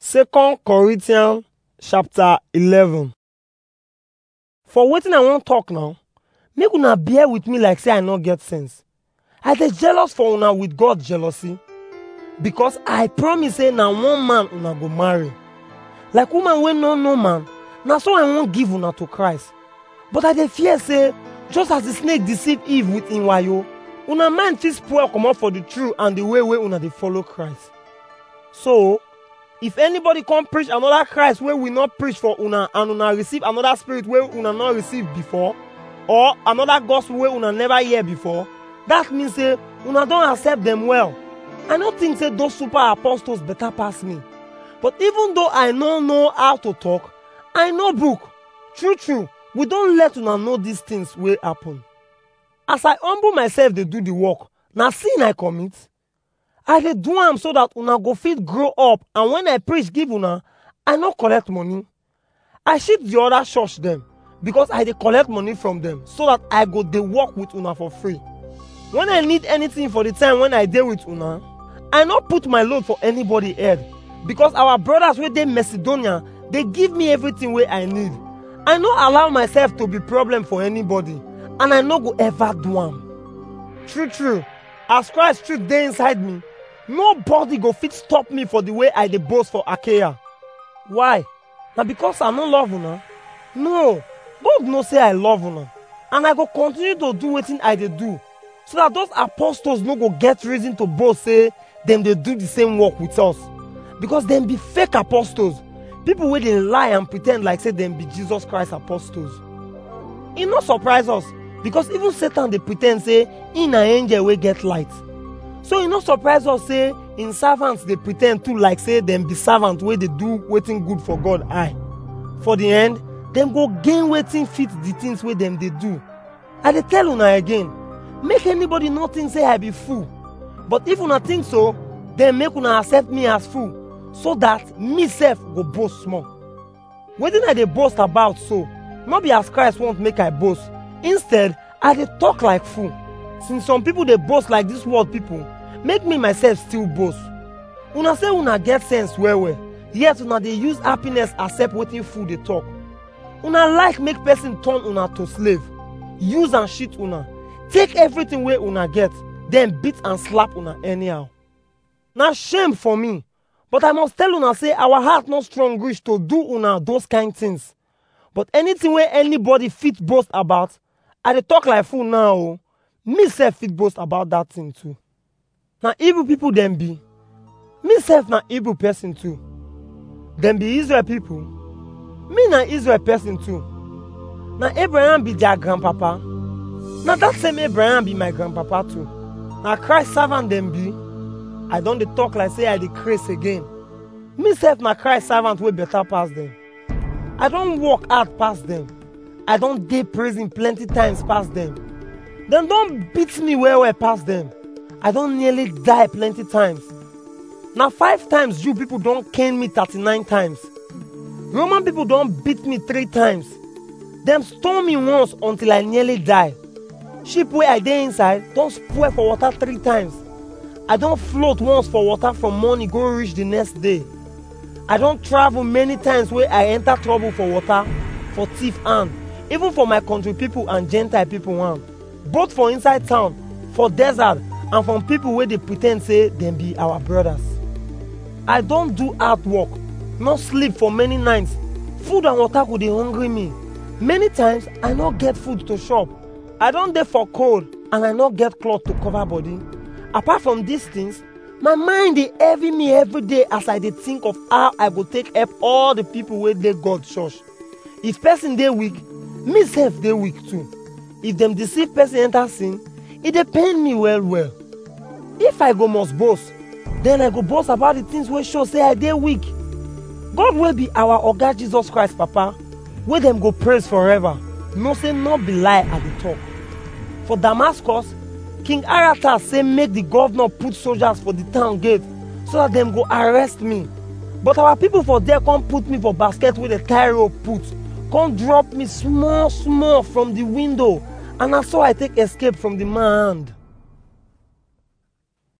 Second Corinthians chapter 11. For wetin I wan talk now, make una bear with me like say I no get sense. I dey jealous for una with God jealousy because I promise say na one man una go marry. Like woman wey no know man, na so I wan give una to Christ. But I dey fear say just as the snake deceive Eve with im wayo, una mind fit spoil comot for the truth and the way wey una dey follow Christ. So, if anybody come preach another Christ wey we not preach for una and una receive another spirit wey una not receive before, or another gospel wey una never hear before, that mean say una don accept them well. I no think say those super apostles better pass me. But even though I no know how to talk, I know book. True true, we don let una know these things wey happen. As I humble myself dey do the work, na sin I commit. I dey do am so that una go fit grow up and when I preach give una, I no collect money. I shift the other church dem because I dey collect money from them so that I go dey work with una for free. When I need anything for the time when I dey with una, I no put my load for anybody head because our brothers wey dey Macedonia dey give me everything wey I need. I no allow myself to be problem for anybody and I no go ever do am. True true, as Christ truth dey inside me, nobody go fit stop me for the way I dey boast for Achaia. Why? Na because I no love una? No, God know say I love una and I go continue to do wetin I dey do so that those apostles no go get reason to boast say dem dey do the same work with us because dem be fake apostles people wey dey lie and pre ten d like say dem be jesus christ apostles e no surprise us because even satan dey pre ten d say e na angel wey get light so e no surprise us say im servants dey pre ten d too like say dem be servant wey dey do wetin good for god eye for the end dem go gain wetin fit the things wey dem dey do i dey tell una again make anybody no think say i be fool but if una think so then make una accept me as fool so that me sef go boast small wetin i dey boast about so no be as christ want make i boast instead i dey talk like fool since some people dey boast like this world people make me myself still boast una say una get sense well well yet una dey use happiness accept wetin fool dey talk una like make person turn una to slave use and cheat una take everything wey una get then beat and slap una anyhow na shame for me but i must tell una say our heart no strong reach to do una those kind things but anything wey anybody fit boast about i dey talk like fool now o me sef fit boast about that thing too na evil people dem be me sef na evil person too dem be israel people me na israel person too na abraham be their grandpapa na that same abraham be my grandpapa too na christ servant dem be i don dey talk like say i dey craze again me sef na christ servant wey better pass dem i don work hard pass dem i don dey prison plenty times pass dem dem don beat me well well pass dem i don nearly die plenty times na five times jew people don cane me thirty-nine times roman people don beat me three times dem stone me once until i nearly die ship wey i dey inside don spoil for water three times i don float once for water from morning go reach the next day i don travel many times wey i enter trouble for water for thief hand even for my country people and gentile people hand both for inside town for desert and from people wey dey pre ten d say dem be our brothers i don do hard work no sleep for many nights food and water go dey hungry me many times i no get food to chop i don dey for cold and i no get cloth to cover body apart from these things my mind dey heavy me every day as i dey think of how i go take help all the people wey dey god church if person dey weak me sef dey weak too if dem deceive person enter sin e dey pain me well well if i go must boast then i go boast about the things wey show say i dey weak god wey be our oga jesus christ papa wey dem go praise forever know say no be lie i dey talk for damascus king aratas say make the governor put soldiers for the town gate so that dem go arrest me but our people for there come put me for basket wey dey tie rope put come drop me small small from the window and na so i take escape from the man hand